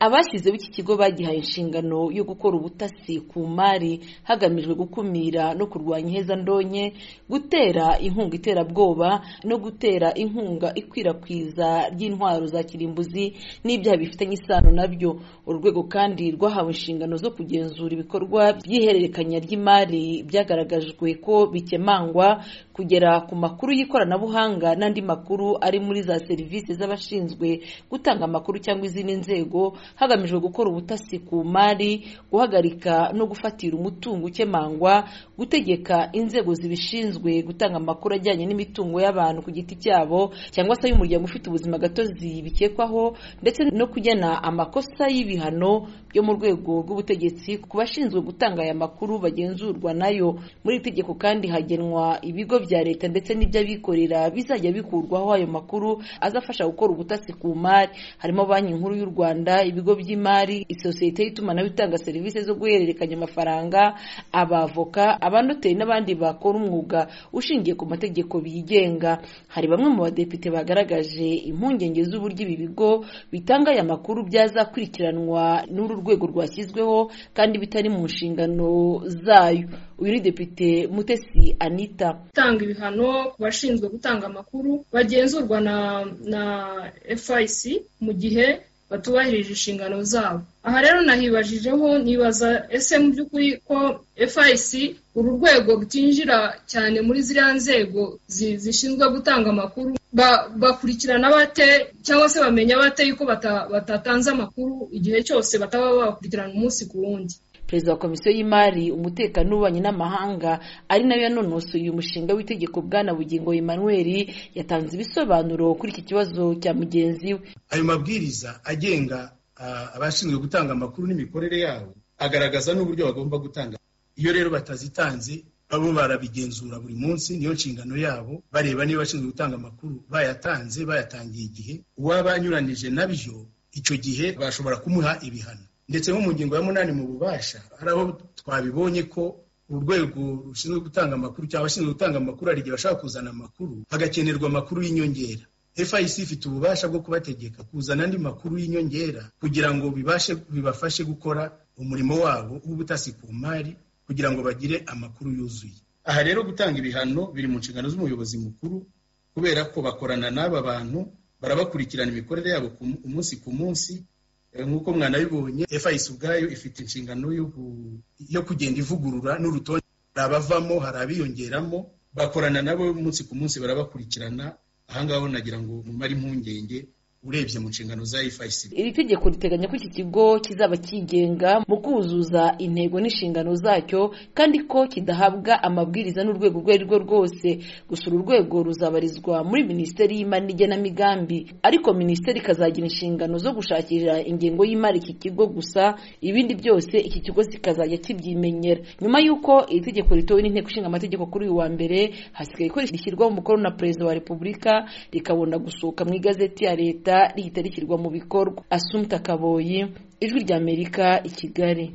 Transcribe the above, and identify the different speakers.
Speaker 1: Abashyizeho iki kigo bagihaye inshingano yo gukora ubutasi ku mari hagamijwe gukumira no kurwanya ihezandonke, gutera inkunga iterabwoba no gutera inkunga ikwirakwiza ry'intwaro za kirimbuzi n'ibyaha bifitanye isano nabyo. Uru rwego kandi rwahawe inshingano zo kugenzura ibikorwa by'ihererekanya ry'imari byagaragajwe ko bikemangwa, kugera ku makuru y'ikoranabuhanga n'andi makuru ari muri za serivisi z'abashinzwe gutanga amakuru cyangwa izindi nzego, hagamijwe gukora ubutasi ku mari, guhagarika no gufatira umutungo ukemangwa, gutegeka inzego zibishinzwe gutanga amakuru ajyanye n'imitungo y'abantu ku giti cyabo cyangwa se y'umuryango ufite ubuzima gatozi bikekwaho, ndetse no kugena amakosa y'ibihano byo mu rwego rw'ubutegetsi ku bashinzwe gutanga aya makuru bagenzurwa nayo. Muri iri tegeko kandi hagenwa ibigo bya leta ndetse n'iby'abikorera bizajya bikurwaho ayo makuru azafasha gukora ubutasi ku mari, harimo Banki Nkuru y'u Rwanda, ibigo by'imari, isosiyete y'itumanaho itanga serivisi zo guhererekanya amafaranga, abavoka, abanoteri n'abandi bakora umwuga ushingiye ku mategeko bigenga. Hari bamwe mu badepite bagaragaje impungenge z'uburyo ibi bigo bitanga aya makuru byazakurikiranwa n'uru rwego rwashyizweho kandi bitari mu nshingano zayo. Uyu ni Depite Mutesi Anita.
Speaker 2: gutanga ibihano ku bashinzwe gutanga amakuru bagenzurwa na na FIC mu gihe batubahirije inshingano zabo aha rero nahibajijeho nibaza ese mu by'ukuri ko FIC uru rwego rutinjira cyane muri ziriya nzego zishinzwe gutanga amakuru bakurikirana bate cyangwa se bamenya bate yuko batatanze amakuru igihe cyose bataba bakurikirana umunsi ku wundi
Speaker 1: perezida wa komisiyo y'imari umutekano w'ububanyi n'amahanga ari nayo yanonosoye uyu mushinga w'itegeko bwana bugingo emmanuel yatanze ibisobanuro kuri iki kibazo cya mugenzi we
Speaker 3: ayo mabwiriza agenga abashinzwe gutanga amakuru n'imikorere yabo agaragaza n'uburyo bagomba gutanga iyo rero batazitanze babo barabigenzura buri munsi niyo nshingano yabo bareba niba abashinzwe gutanga amakuru bayatanze bayatangiye igihe uwaba anyuranije nabyo icyo gihe bashobora kumuha ibihano ndetse nko mu ngingo ya munani mu bubasha hari aho twabibonye ko urwego rushinzwe gutanga amakuru cyangwa abashinzwe gutanga amakuru hari igihe bashaka kuzana amakuru hagakenerwa amakuru y'inyongera FIC ifite ububasha bwo kubategeka kuzana andi makuru y'inyongera kugira ngo bibashe bibafashe gukora umurimo wabo w'ubutasi ku mari kugira ngo bagire amakuru yuzuye aha rero gutanga ibihano biri mu nshingano z'umuyobozi mukuru kubera ko bakorana n'aba bantu barabakurikirana imikorere yabo umunsi ku munsi nk'uko mwanabibonye FIC ubwayo ifite inshingano yo kugenda ivugurura n'urutonde hari abavamo hari abiyongeramo bakorana nabo umunsi ku munsi barabakurikirana ahangaha nagira ngo mumare impungenge urebye mu nshingano za FIC.
Speaker 1: Iri tegeko riteganya ko iki kigo kizaba cyigenga mu kuzuza intego n'inshingano zacyo kandi ko kidahabwa amabwiriza n'urwego urwo ari rwo rwose. Gusa uru rwego ruzabarizwa muri Minisiteri y'Imari n'Igenamigambi ariko Minisiteri ikazagira inshingano zo gushakira ingengo y'imari iki kigo gusa ibindi byose iki kigo kikazajya kibyimenyera. Nyuma y'uko iri tegeko ritowe n'inteko ishinga amategeko kuri uyu wa mbere hasigaye ko rishyirwaho umukono na Perezida wa Repubulika rikabona gusohoka mu igazeti ya leta rihita rishyirwa mu bikorwa asumta kaboyi ijwi ry'amerika i kigali